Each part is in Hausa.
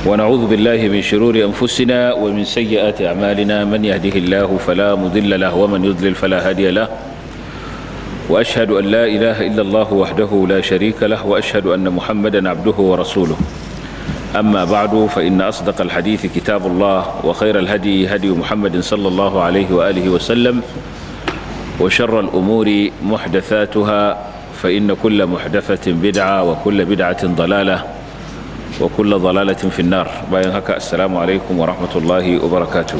ونعوذ بالله من شرور أنفسنا ومن سيئات أعمالنا من يهده الله فلا مضل له ومن يضلل فلا هادي له وأشهد أن لا إله إلا الله وحده لا شريك له وأشهد أن محمدا عبده ورسوله أما بعد فإن أصدق الحديث كتاب الله وخير الهدي هدي محمد صلى الله عليه وآله وسلم وشر الأمور محدثاتها فإن كل محدثة بدعة وكل بدعة ضلالة وكل ضلالة في النار باين هكا السلام عليكم ورحمة الله وبركاته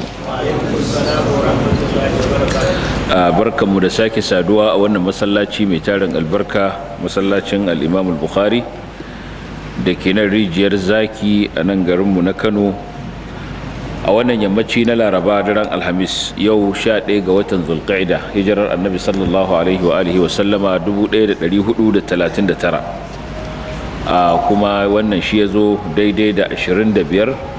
barkan mu da sake saduwa a wannan masallaci mai tarin albarka masallacin al-Imam al-Bukhari da ke nan rijiyar zaki a nan garinmu na Kano a wannan yammaci na Laraba daren Alhamis yau 11 ga watan Zulqa'ida hijirar Annabi sallallahu alaihi wa alihi wa sallama 1439 a kuma wannan shi ya zo daidai da 25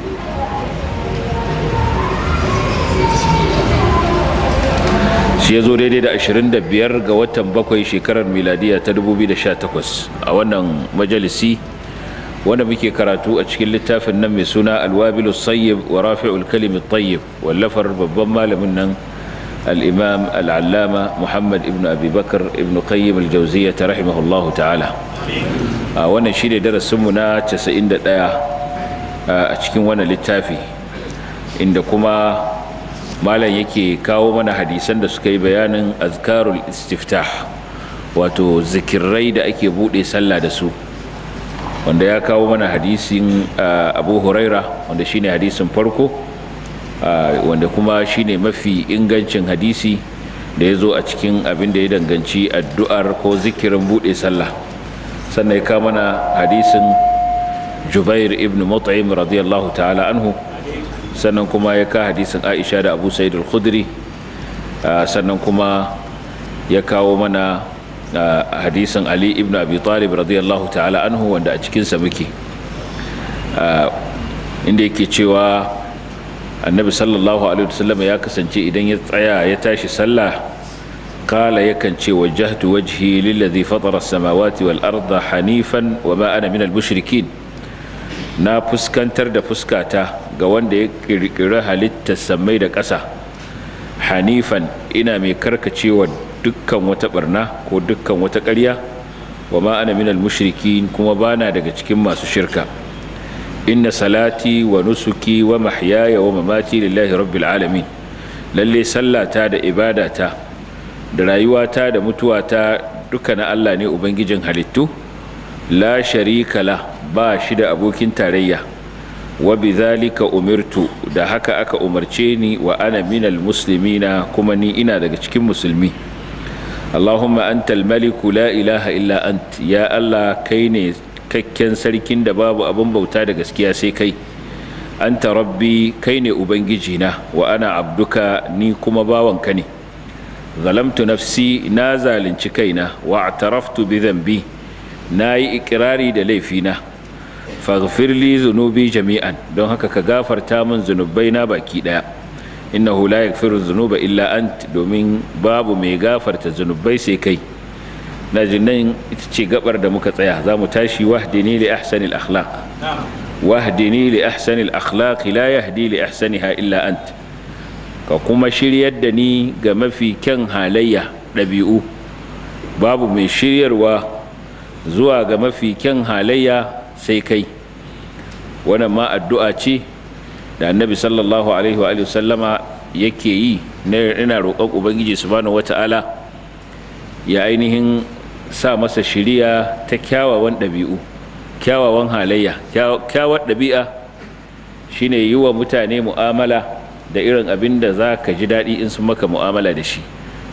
shi ya zo daidai da 25 ga watan bakwai shekarar miladiya ta 2018 a wannan majalisi wanda muke karatu a cikin littafin nan mai suna alwabilu sayyib wa rafi'ul kalimi tayyib wallafar babban malamin nan al-imam al-allama muhammad ibn abi bakar ibn qayyim al-jawziyya rahimahullahu ta'ala a wannan shi ne darasinmu na 91 a cikin wannan littafi inda kuma malam yake kawo mana hadisan da suka yi bayanin azkarul istiftah wato zikirai da ake bude sallah da su wanda ya kawo mana hadisin abu huraira wanda shine hadisin farko wanda kuma shine mafi ingancin hadisi da ya zo a cikin abin da ya danganci addu'ar ko zikirin bude sallah sannan ya kawo mana hadisin jubair ibn mut'im radiyallahu ta'ala anhu sannan kuma ya ka hadisin aisha da abu sa'id al-khudri sannan kuma ya kawo mana hadisin ali ibn abi talib radiyallahu ta'ala anhu wanda a cikinsa muke inda yake cewa annabi sallallahu alaihi wasallam ya kasance idan ya tsaya ya tashi sallah قال يكن شي وجهت وجهي للذي فطر السماوات والأرض حنيفا وما أنا من المشركين na fuskantar da fuskata ga wanda ya kirkiri halittar sammai da ƙasa hanifan ina mai karkacewa dukkan wata barna ko dukkan wata ƙarya wa ma ana minal mushrikin kuma bana daga cikin masu shirka inna salati wa nusuki wa mahyaya wa mamati lillahi rabbil alamin lalle sallata da ibadata da rayuwata da mutuwata duka na Allah ne ubangijin halittu la sharika la ba shi da abokin tarayya wa bidhalika umirtu da haka aka umarce ni wa ana minal muslimina kuma ni ina daga cikin musulmi Allahumma antal maliku la ilaha illa ant ya Allah kai ne kakken sarkin da babu abin bauta da gaskiya sai kai anta rabbi kai ne ubangijina wa ana abduka ni kuma bawanka ne zalamtu nafsi na zalunci kaina wa ataraftu bi dhanbi na yi ikirari da laifina faghfir li zunubi jami'an don haka ka gafarta min zunubai na baki daya innahu la yaghfiru dhunuba illa ant domin babu mai gafarta zunubai sai kai na nan ita ce gabar da muka tsaya za mu tashi wahdini li ahsanil akhlaq wahdini li ahsanil akhlaq la yahdi li ahsaniha illa ant ka kuma shiryar da ni ga mafi kyan halayya ɗabi'u babu mai shiryarwa zuwa ga mafi kyan halayya sai kai wannan ma addu'a ce da annabi sallallahu alaihi wa sallama yake yi ina roƙon ubangiji subhanahu wata'ala ya ainihin sa masa shiriya ta kyawawan ɗabi'u kyawawan halayya kyawar ɗabi'a shine yi wa mutane mu'amala da irin abin da za ka ji daɗi in sun maka mu'amala da shi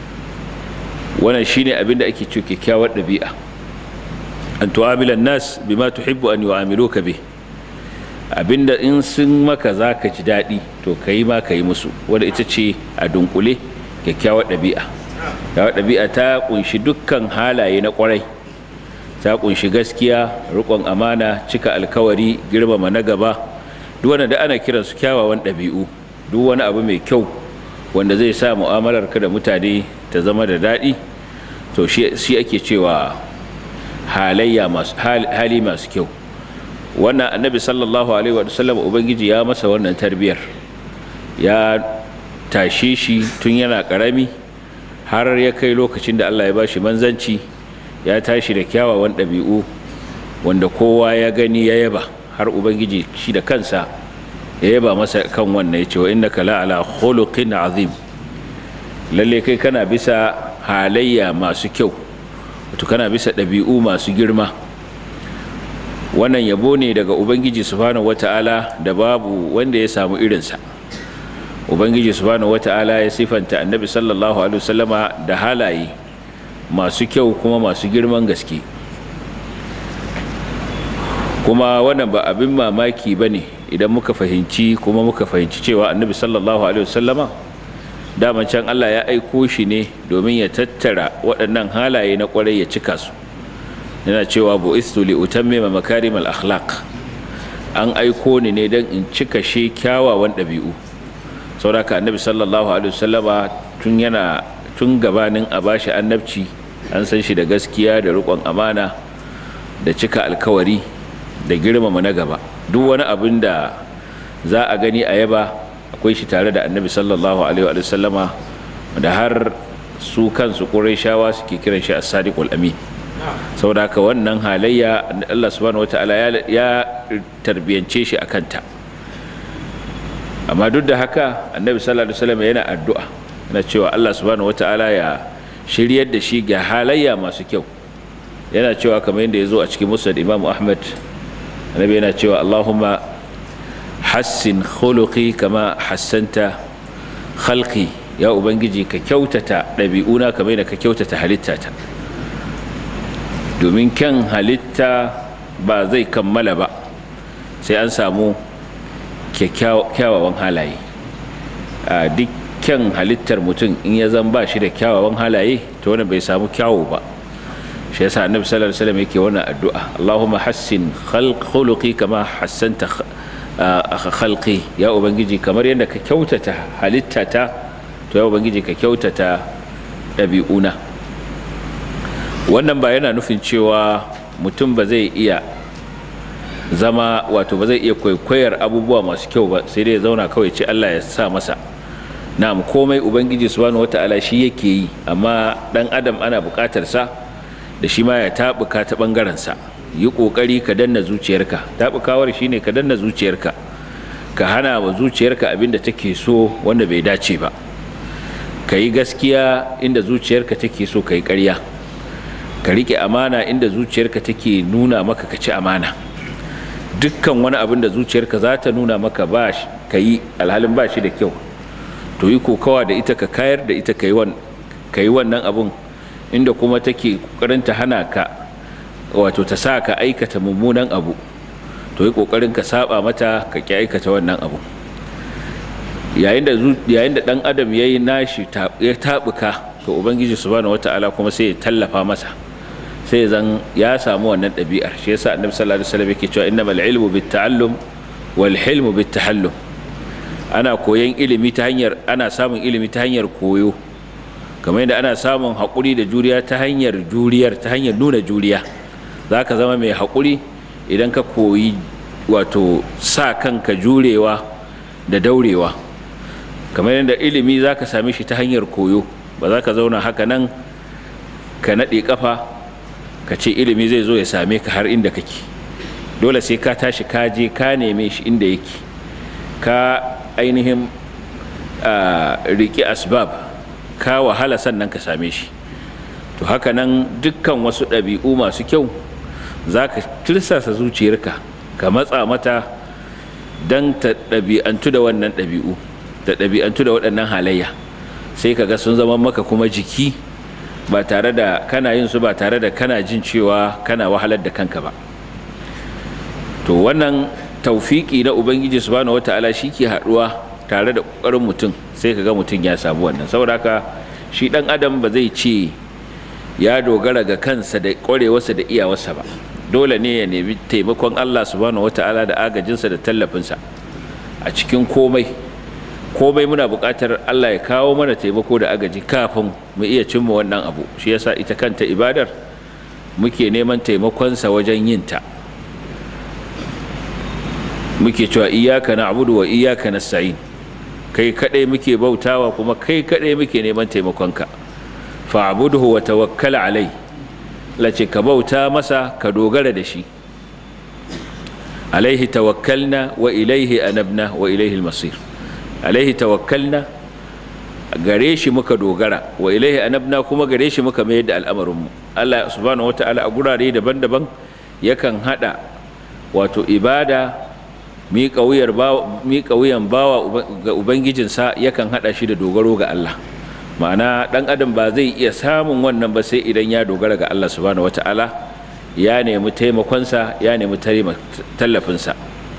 wannan shine abin da ake cewa kyakkyawar ɗabi'a an tu'amilan nas bima tuhibbu an yu'amiluka bi abinda in sun maka za ka ji daɗi to ka yi ma ka yi musu wanda ita ce a dunkule kyakkyawar ɗabi'a kyakkyawar ɗabi'a ta kunshi dukkan halaye na ƙwarai ta kunshi gaskiya riƙon amana cika alkawari girmama na gaba duk wanda da ana kiransu kyawawan ɗabi'u duk wani abu mai kyau wanda zai sa mu'amalar ka da mutane ta zama da daɗi to shi ake cewa halayya masu hali masu kyau wannan annabi sallallahu alaihi wa sallam ubangiji ya masa wannan tarbiyar ya tashe shi tun yana karami har ya kai lokacin da Allah ya bashi manzanci ya tashi da kyawawan ɗabi'u wanda kowa ya gani ya yaba har ubangiji shi da kansa ya yaba masa kan wannan ya ce wa innaka la ala khuluqin azim lalle kai kana bisa halayya masu kyau wato kana bisa ɗabi'u masu girma wannan yabo ne daga ubangiji subhanahu wata'ala da babu wanda ya samu irinsa ubangiji subhanahu wata'ala ya sifanta annabi sallallahu alaihi wasallama da halaye masu kyau kuma masu girman gaske kuma wannan ba abin mamaki ba ne idan muka fahimci kuma muka fahimci cewa annabi sallallahu alaihi wasallama daman can allah ya aiko shi ne domin ya tattara waɗannan halaye na ƙwarai ya cika su yana cewa bu'istu li utammima makarimal akhlaq an aiko ni ne don in cika shi kyawawan ɗabi'u sauraka annabi sallallahu alaihi wasallama tun yana tun gabanin a bashi annabci an san shi da gaskiya da riƙon amana da cika alkawari da girmama na gaba duk wani abin da za a gani a yaba akwai shi tare da annabi sallallahu alaihi wasallama da har su kansu ƙurayshawa suke kiran shi as-sadiqul amin saboda haka wannan halayya Allah subhanahu wataala ya tarbiyance shi akan ta amma duk da haka annabi sallallahu alaihi wasallam yana addu'a na cewa Allah subhanahu wataala ya shiryar da shi ga halayya masu kyau yana cewa kamar yadda ya zo a cikin musnad Imam Ahmad annabi yana cewa Allahumma hassin khuluqi kama hassanta khalqi ya ubangiji ka kyautata ɗabi'una kamar yadda ka kyautata halittata domin kyan halitta ba zai kammala ba sai an samu kyawawan halaye a duk kyan halittar mutum in ya zan ba shi da kyawawan halaye to wani bai samu kyawu ba shi yasa annabi sallallahu alaihi wasallam yake wannan addu'a Allahumma hassin khuluqi kama hassanta khalqi ya ubangiji kamar yadda ka kyautata halittata to ya ubangiji ka kyautata ɗabi'una wannan ba yana nufin cewa mutum ba zai iya zama wato ba zai iya kwaikwayar abubuwa masu kyau ba sai dai ya zauna kawai ce Allah ya sa masa na'am komai ubangiji subhanahu wata'ala shi yake yi amma dan adam ana buƙatar sa da shi ma ya tabuka ta bangaren sa yi kokari ka danna zuciyarka tabukawar shine ka danna zuciyarka ka hana wa zuciyarka abin da take so wanda bai dace ba ka yi gaskiya inda zuciyarka take so ka yi ƙarya ka riƙe amana inda zuciyarka take nuna maka ka ci amana dukkan wani abin da zuciyarka za ta nuna maka ba ka yi alhalin ba shi da kyau to yi kokawa da ita ka kayar da ita ka yi wannan abin inda kuma take ƙoƙarin ta hana ka wato ta sa ka aikata mummunan abu to yi ƙoƙarin ka saba mata ka ƙi aikata wannan abu yayin da yayin da dan adam yayi nashi ya tabuka to ubangiji subhanahu wataala kuma sai ya tallafa masa sai zan ya samu wannan ɗabi'ar shi yasa annabi sallallahu alaihi wasallam yake cewa innamal ilmu bitta'allum wal hilmu bittahallum ana koyan ilimi ta hanyar ana samun ilimi ta hanyar koyo kamar yadda ana samun haƙuri da juriya ta hanyar juriyar ta hanyar nuna juriya zaka zama mai haƙuri idan ka koyi wato sa kanka jurewa da daurewa kamar yadda ilimi za ka same shi ta hanyar koyo ba za ka zauna haka nan ka naɗe ƙafa ka ce ilimi zai zo ya same ka har inda kake dole sai ka tashi ka je ka neme shi inda yake ka ainihin riƙe asbab ka wahala sannan ka same shi to haka nan dukkan wasu ɗabi'u masu kyau za ka tirsasa zuciyarka ka matsa mata don ta ɗabi'antu da wannan ɗabi'u da ɗabi'antu da waɗannan halayya sai ka ga sun zama maka kuma jiki ba tare da kana yin su ba tare da kana jin cewa kana wahalar da kanka ba to wannan taufiki na ubangiji subhanahu wata'ala shi ke haɗuwa tare da ƙoƙarin mutum sai ka ga mutum ya samu wannan saboda haka shi ɗan adam ba zai ce ya dogara ga kansa da ƙwarewarsa da iyawarsa ba dole ne ya nemi taimakon allah subhanahu wata'ala da agajinsa da tallafinsa a cikin komai komai muna buƙatar Allah ya kawo mana taimako da agaji kafin mu iya cimma wannan abu shi yasa ita kanta ibadar muke neman taimakonsa wajen yin ta muke cewa iyaka na'budu wa iyaka nasta'in kai kadai muke bautawa kuma kai kadai muke neman taimakonka fa'budhu wa tawakkal alai lace ka bauta masa ka dogara da shi alaihi tawakkalna wa ilaihi anabna wa ilaihi almasir alaihi tawakkalna gare shi muka dogara wa ilaihi anabna kuma gare shi muka mayar da al'amarinmu Allah subhanahu wata'ala a gurare daban-daban yakan hada wato ibada miƙa wuyan bawa ga ubangijinsa yakan hada shi da dogaro ga Allah ma'ana dan adam ba zai iya samun wannan ba sai idan ya dogara ga Allah subhanahu wata'ala ya nemi taimakonsa ya nemi tallafinsa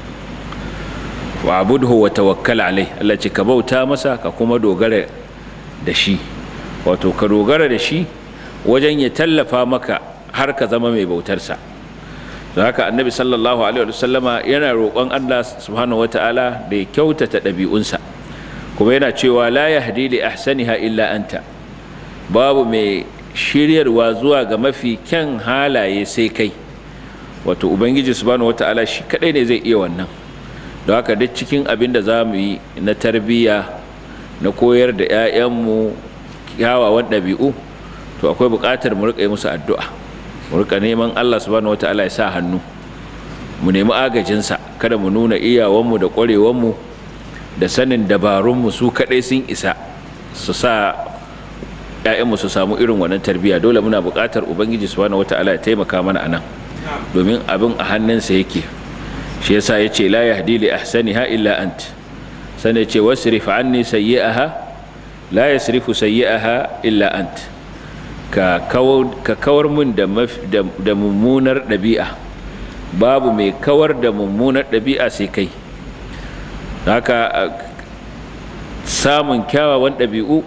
wa abudhu wa tawakkal alai Allah ce ka bauta masa ka kuma dogara da shi wato ka dogara da shi wajen ya tallafa maka har ka zama mai bautarsa don haka annabi sallallahu alaihi wasallama yana roƙon Allah subhanahu wataala da ya kyautata ɗabi'unsa kuma yana cewa la yahdi li ahsaniha illa anta babu mai shiryarwa zuwa ga mafi kyan halaye sai kai wato ubangiji subhanahu wataala shi kadai ne zai iya wannan don haka duk cikin abin da za mu yi na tarbiyya na koyar da 'ya'yanmu kyawawan ɗabi'u to akwai buƙatar mu riƙa yi musu addu'a mu riƙa neman Allah subhanahu wata'ala ya sa hannu mu nemi agajinsa kada mu nuna iyawanmu da ƙwarewanmu da sanin dabarunmu su kaɗai sun isa su sa 'ya'yanmu su samu irin wannan tarbiyya dole muna buƙatar ubangiji subhanahu wata'ala ya taimaka mana anan domin abin a hannunsa yake shi yasa ya ce la yahdi li ahsaniha illa ant sanai ce wasrif anni sayyi'aha la yasrifu sayyi'aha illa ant ka kawar ka kawar mun da da mummunar dabi'a babu mai kawar da mummunar dabi'a sai kai haka samun kyawawan dabi'u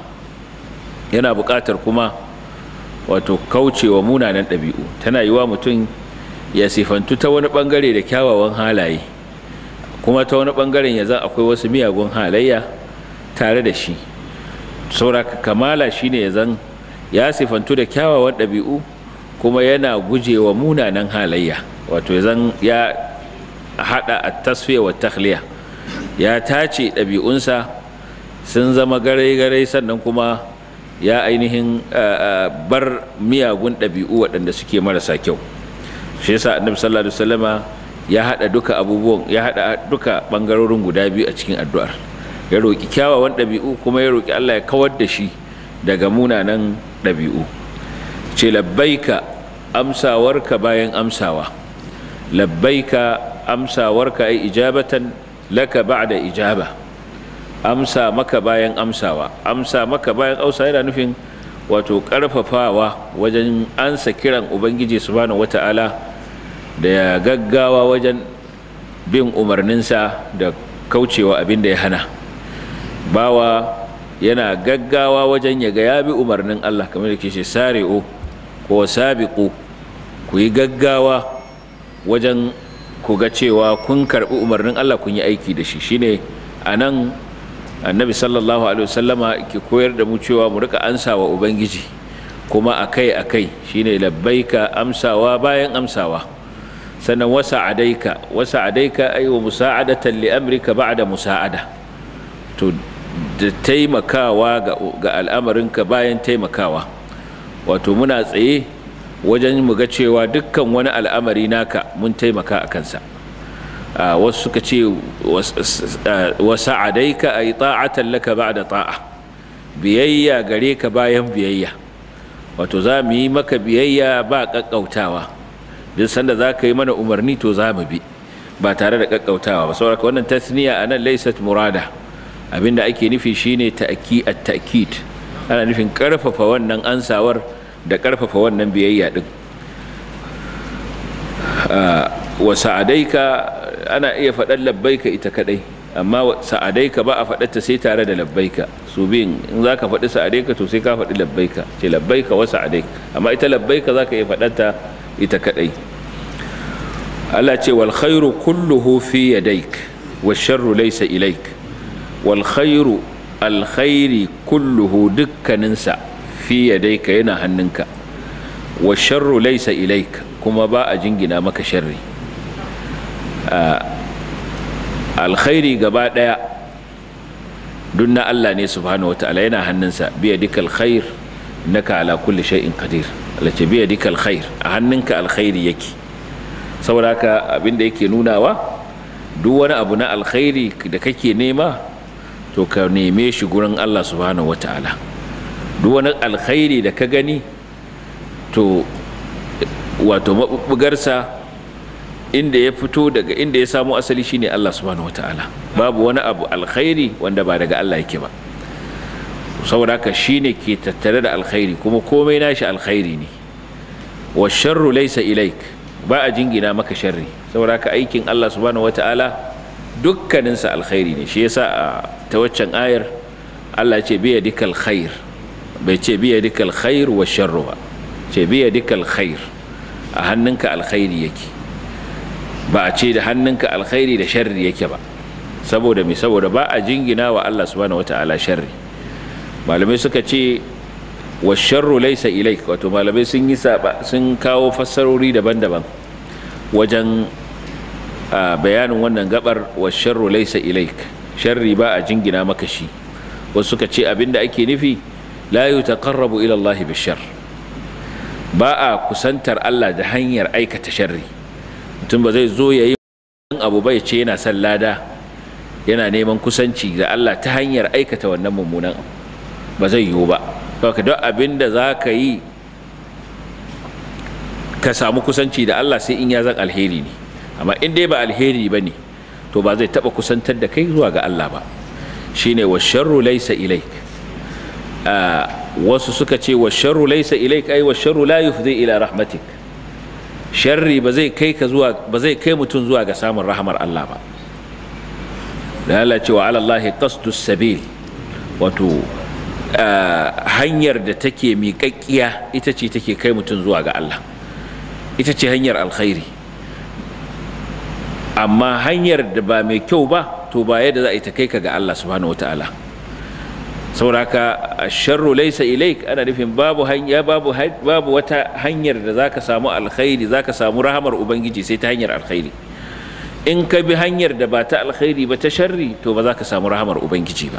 yana buƙatar kuma wato kaucewa munanan dabi'u tana yiwa mutum ya sifantu ta wani bangare da kyawawan halaye kuma ta wani bangaren ya zan akwai wasu miyagun halayya tare da shi sauraka kamala shine ya zan ya sifantu da kyawawan ɗabi'u kuma yana gujewa munanan halayya wato ya zan ya haɗa a tasfiya wa takhliya ya tace ɗabi'unsa sun zama garai-garai sannan kuma ya ainihin bar miyagun ɗabi'u waɗanda suke marasa kyau shi yasa annabi sallallahu alaihi wasallama ya hada duka abubuwan ya hada duka bangarorin guda biyu a cikin addu'ar ya roki kyawawan dabi'u kuma ya roki Allah ya kawar da shi daga munanan dabi'u ce labbaika amsawarka bayan amsawa labbaika amsawarka ai ijabatan laka ba'da ijaba amsa maka bayan amsawa amsa maka bayan amsa yana nufin wato karfafawa wajen ansa kiran ubangiji subhanahu wata'ala da ya gaggawa wajen bin umarninsa da kaucewa abin da ya hana bawa yana gaggawa wajen ya ga ya bi umarnin Allah kamar da ke ce sari'u ko sabiqu ku yi gaggawa wajen ku ga cewa kun karbi umarnin Allah kun yi aiki da shi shine anan annabi sallallahu alaihi wasallama ke koyar da mu cewa mu rika ansawa ubangiji kuma akai akai shine labbaika amsawa bayan amsawa sannan wasa adaika wasa adaika ay wa musa'adatan li amrika ba'da musa'ada to da taimakawa ga, ga al'amarinka bayan taimakawa wato muna tsaye wajen mu ga cewa dukkan wani al'amari naka mun taimaka a kansa wasu suka ce wasa adaika ay ta'atan laka ba'da ta'a biyayya gare ka bayan biyayya wato za mu yi maka biyayya ba ƙaƙƙautawa duk sanda za ka yi mana umarni to za mu bi ba tare da ƙaƙƙautawa ba saboda wannan tasniya a nan laysat murada abinda ake nufi shine ta'ki at-ta'kid ana nufin ƙarfafa wannan ansawar da ƙarfafa wannan biyayya din wa sa'adaika ana iya faɗar labbaika ita kadai amma sa'adaika ba a faɗarta sai tare da labbaika su biyun in za ka faɗi sa'adaika to sai ka faɗi labbaika ce labbaika wa sa'adaika amma ita labbaika za ka iya faɗarta ita kaɗai Allah ce wal khairu kulluhu fi yadaik wa sharru laysa ilaik wal khairu alkhairi kulluhu dukkaninsa fi yadaika yana hannunka wa sharru laysa ilaik kuma ba a jingina maka sharri alkhairi gaba daya duk na Allah ne subhanahu wataala yana hannunsa biya dikal khair naka ala kulli shay'in qadir Allah ce biya dikal khair a hannunka alkhairi yake saboda haka abin da yake nunawa duk wani abu na alkhairi da kake nema to ka neme shi gurin Allah subhanahu wataala duk wani alkhairi da ka gani to wato maɓuɓɓugarsa inda ya fito daga inda ya samu asali shine Allah subhanahu wataala babu wani abu alkhairi wanda ba daga Allah yake ba saboda haka shine ke tattare da alkhairi kuma komai nashi alkhairi ne wa sharru laysa ilaik ba a jingina maka sharri saboda haka aikin Allah subhanahu wataala dukkaninsa alkhairi ne shi yasa a ta waccan ayar Allah ce biya dikal khair bai ce biya dikal khair wa sharru ba ce biya dikal khair a hannunka alkhairi yake ba a ce da hannunka alkhairi da sharri yake ba saboda me saboda ba a jingina wa Allah subhanahu wata'ala sharri malamai suka ce wa sharru laysa ilaik wato malamai sun yi saba sun kawo fassarori daban-daban wajen bayanin wannan gabar wa sharru laysa ilaik sharri ba a jingina maka shi wasu suka ce abinda ake nufi la yutaqarrabu ila Allah bishar ba a kusantar Allah da hanyar aikata sharri mutum ba zai zo ya yi abu bai ce yana son lada yana neman kusanci da Allah ta hanyar aikata wannan mummunan ba zai yiwu ba kawai duk abin da za ka yi ka samu kusanci da Allah sai in ya zan alheri ne amma in dai ba alheri ba ne to ba zai taɓa kusantar da kai zuwa ga Allah ba shine wa sharru laysa ilaik wasu suka ce wa sharru laysa ilaik ai wa sharru la yufdi ila rahmatik sharri ba zai kai ka zuwa ba zai kai mutum zuwa ga samun rahamar Allah ba da Allah cewa ala Allah qasdus sabil wato hanyar da take miƙaƙƙiya ita ce take kai mutum zuwa ga Allah ita ce hanyar alkhairi amma hanyar da ba mai kyau ba to ba yadda za a yi ta kai ka ga Allah subhanahu wataala sauraka sharru laysa ilaik ana nufin babu hanya babu babu wata hanyar da zaka samu alkhairi zaka samu rahamar ubangiji sai ta hanyar alkhairi in ka bi hanyar da ba ta alkhairi ba ta sharri to ba za ka samu rahamar ubangiji ba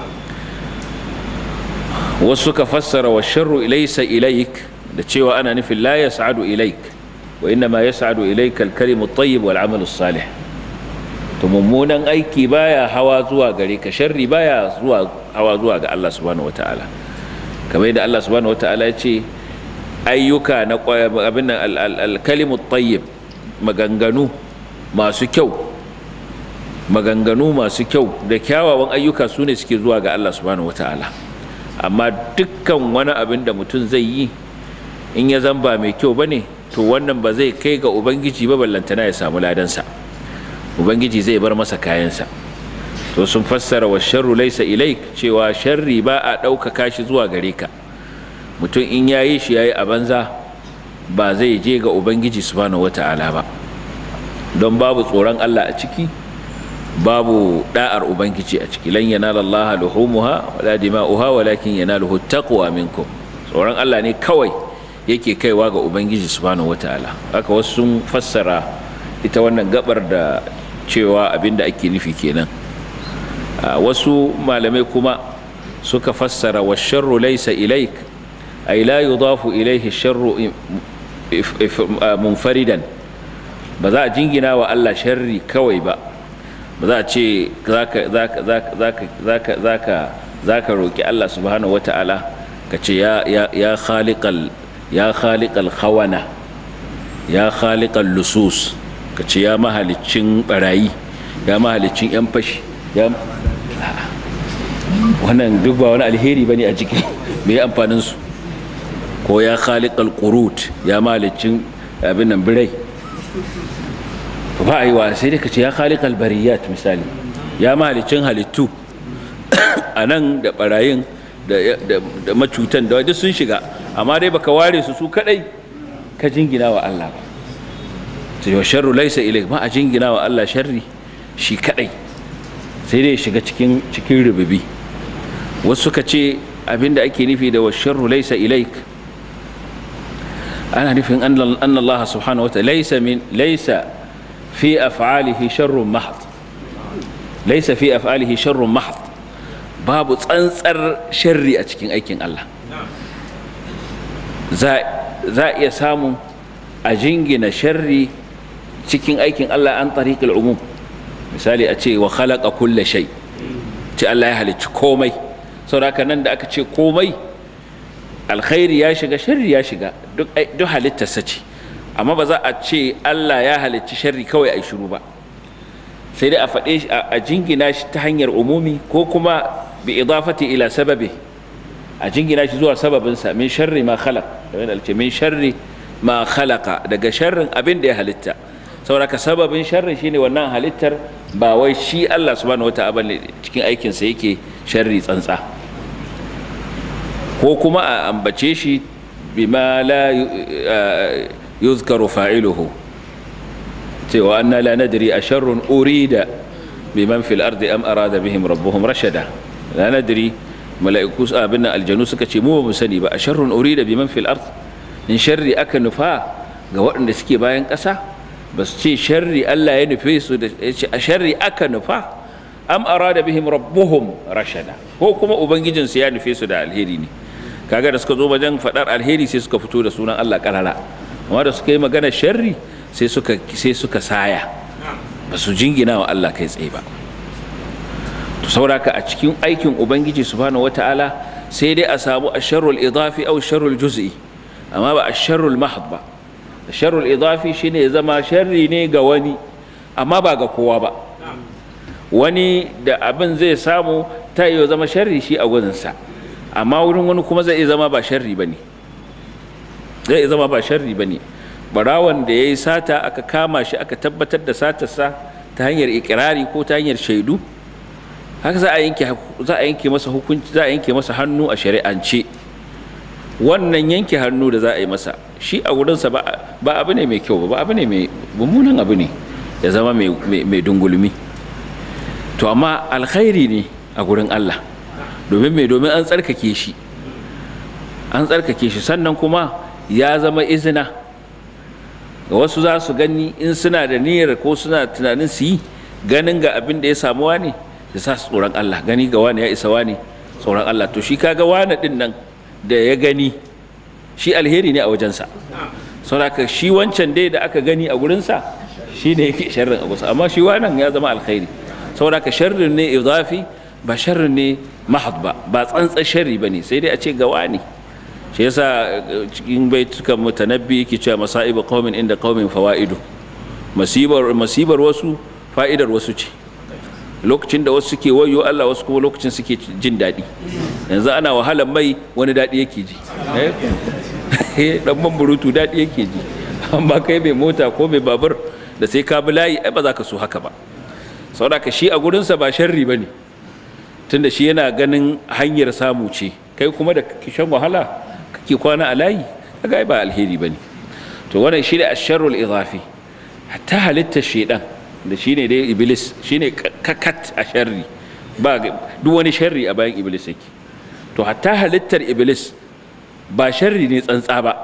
wasu ka fassara wa sharru laysa ilaik da cewa ana nufin la yas'adu ilaik wa inna ma yas'adu ilaika al-kalimu at-tayyib wal 'amalu salih to mummunan aiki baya hawa zuwa gare ka sharri baya zuwa hawa zuwa ga Allah subhanahu wataala kamar yadda Allah subhanahu wataala ya ce ayyuka na abin al-kalimu tayyib maganganu masu kyau maganganu masu kyau da kyawawan ayyuka su ne suke zuwa ga Allah subhanahu wataala amma dukkan wani abin da mutum zai yi in ya zamba mai kyau bane to wannan ba zai kai ga ubangiji ba ballantana ya samu ladansa ubangiji zai bar masa kayansa to sun fassara wa sharru laisa ilaik cewa sharri ba a ɗaukaka shi zuwa gare ka mutum in ya yi shi ya yi a banza ba zai je ga ubangiji subhanahu wata'ala ba don babu tsoron allah a ciki babu da'ar ubangiji a ciki lan yanala allaha luhumuha wala dima'uha walakin yanaluhu taqwa minkum tsoron allah ne kawai yake kaiwa ga ubangiji subhanahu wata'ala haka wasu sun fassara ita wannan gabar da cewa abinda ake nufi kenan wasu malamai kuma suka fassara wa sharru laysa ilaik ay la yudafu ilayhi sharru munfaridan ba za a jingina wa Allah sharri kawai ba ba za a ce zaka zaka zaka zaka zaka zaka roki Allah subhanahu wata'ala ka ce ya ya ya khaliqal ya khaliqal khawana ya khaliqal lusus ka ce ya mahalicin barayi ya mahalicin yan fashi ya wannan duk ba wani alheri bane a ciki me amfanin su ko ya khaliqal qurut ya mahalicin abin nan birai ba a yi wa sai dai ka ce ya khaliqal bariyat misali ya mahalicin halittu a nan da barayin da macutan da duk sun shiga amma dai baka ware su su kadai ka jingina wa Allah ba wa sharru laisa ilaik ma a jingina wa Allah sharri shi kadai sai dai shiga cikin cikin rububi wasu suka ce abinda ake nufi da wa sharru laisa ilaik ana nufin anna Allah subhanahu wa ta'ala laisa min laisa fi af'alihi sharrun mahd laysa fi af'alihi sharrun mahd babu tsantsar sharri a cikin aikin Allah za za iya samun a jingina sharri cikin aikin Allah an tariqil umum misali a ce wa khalaqa kulla shay ce Allah ya halicci komai saboda nan da aka ce komai alkhairi ya shiga sharri ya shiga duk duk halittarsa ce amma ba za a ce Allah ya halicci sharri kawai a shiru ba sai dai a faɗe shi a jingina shi ta hanyar umumi ko kuma bi idafati ila sababi a jingina shi zuwa sababinsa min sharri ma khalaq da wani alce min sharri ma khalaqa daga sharrin abin da ya halitta saboda ka sababin sharri shine wannan halittar ba wai shi Allah subhanahu wata'ala ne cikin aikinsa yake sharri tsantsa ko kuma a ambace shi bima la yuzkaru fa'iluhu cewa anna la nadri a sharrun urida biman fil ardi am arada bihim rabbuhum rashada la nadri mala'iku abin nan aljanu suka ce mu ba mu sani ba a sharrun urida biman fil ard in sharri aka nufa ga waɗanda suke bayan ƙasa ba su ce sharri Allah ya nufe su da ya ce a sharri aka nufa am arada bihim rabbuhum rashada ko kuma ubangijinsu ya nufe su da alheri ne kaga da suka zo wajen faɗar alheri sai suka fito da sunan Allah karara amma da suka yi magana sharri sai suka sai suka saya ba su jingina wa Allah kai tsaye ba to sauraka a cikin aikin ubangiji subhanahu wataala sai dai a samu asharrul idafi aw sharrul juz'i amma ba asharrul mahd ba asharrul idafi shine ya zama sharri ne ga wani amma ba ga kowa ba wani da abin zai samu ta iya zama sharri shi a gudunsa amma wurin wani kuma zai iya zama ba sharri ba ne zai iya zama ba sharri ba ne barawan da ya yi sata aka kama shi aka tabbatar da satarsa ta hanyar ikirari ko ta hanyar shaidu haka za a yanke za a yanke masa hukunci za a yanke masa hannu a shari'ance wannan yanke hannu da za a yi masa shi a wurinsa ba ba abu ne mai kyau ba abu ne mai mummunan abu ne ya zama mai dungulmi to amma alkhairi ne a gurin Allah domin mai domin an tsarkake shi an tsarkake shi sannan kuma ya zama izina ga wasu za su gani in suna da niyyar ko suna tunanin su yi ganin ga abin da ya samu wani da sa su tsoron Allah gani ga wani ya isa wani tsoron Allah to shi kaga wani din nan da ya gani shi alheri ne a wajensa saboda shi wancan dai da aka gani a gurinsa shi ne yake sharrin a gusa amma shi wannan ya zama alkhairi saboda sharrin ne idafi ba sharrin ne mahad ba ba tsantsan sharri ba ne sai dai a ce ga wani shi yasa cikin baitukan mutanabbi yake cewa masaibu qaumin inda qaumin fawaidu masibar masibar wasu fa'idar wasu ce lokacin da wasu suke wayo Allah wasu kuma lokacin suke jin daɗi yanzu ana wahalar mai wani daɗi yake ji dan burutu daɗi yake ji amma kai mai mota ko mai babur da sai ka bi layi ai ba za ka so haka ba saboda ka shi a gurinsa ba sharri ba ne tunda shi yana ganin hanyar samu ce kai kuma da shan wahala kake kwana a layi kaga ba alheri ba ne to wannan shi ne asharrul idafi hatta halittar shedan da shine dai iblis shine kakat a sharri ba duk wani sharri a bayan iblis yake to hatta halittar iblis ba sharri ne tsantsa ba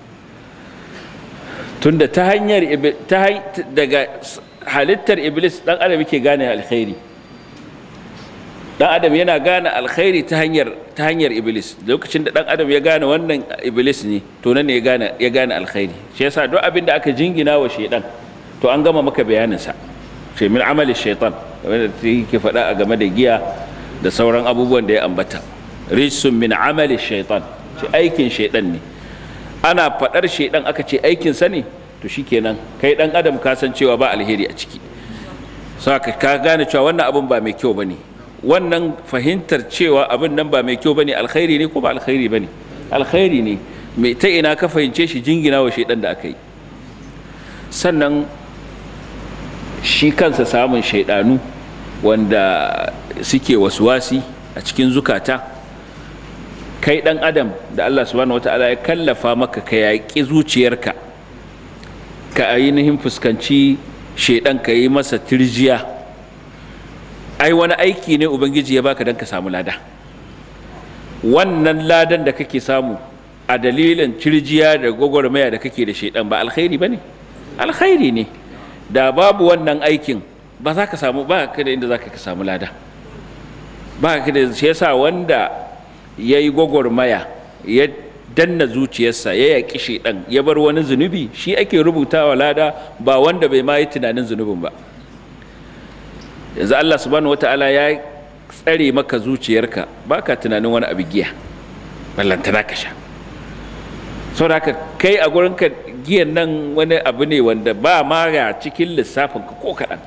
tunda ta hanyar daga halittar iblis dan adam yake gane alkhairi dan adam yana gane alkhairi ta hanyar ta hanyar iblis lokacin da dan adam ya gane wannan iblis ne to nan ne ya gane ya gane alkhairi shi yasa duk abin da aka jingina wa shaydan to an gama maka bayanin sa ce min amali shaytan kamar da yake faɗa a game da giya da sauran abubuwan da ya ambata rijsun min amali shaytan ce aikin shaydan ne ana faɗar shaydan aka ce aikin sa ne to shikenan kai dan adam ka san cewa ba alheri a ciki saka ka gane cewa wannan abin ba mai kyau bane wannan fahimtar cewa abin nan ba mai kyau bane alkhairi ne ko ba alkhairi bane alkhairi ne mai ta ina ka fahimce shi jingina wa shaidan da aka yi sannan shi kansa samun shaidanu wanda suke wasuwasi a cikin zukata kai dan adam da Allah subhanahu wataala ya kallafa maka ka yaƙi zuciyarka ka ainihin fuskanci shaidan ka yi masa tirjiya ai wani aiki ne ubangiji ya baka don ka samu lada wannan ladan da kake samu a dalilin cirjiya da gwagwarmaya da kake da shaidan ba alkhairi ba ne alkhairi ne da babu wannan aikin ba za ka samu ba ka da inda za ka samu lada ba ka da shi yasa wanda ya yi gwagwarmaya ya danna zuciyarsa ya yaƙi shaidan ya bar wani zunubi shi ake rubutawa lada ba wanda bai ma yi tunanin zunubin ba yanzu Allah subhanahu wata'ala ya tsare maka zuciyarka baka tunanin wani abu giya ballantana ka sha saboda haka kai a gurinka giyan nan wani abu ne wanda ba ma ga cikin lissafin ka ko kaɗan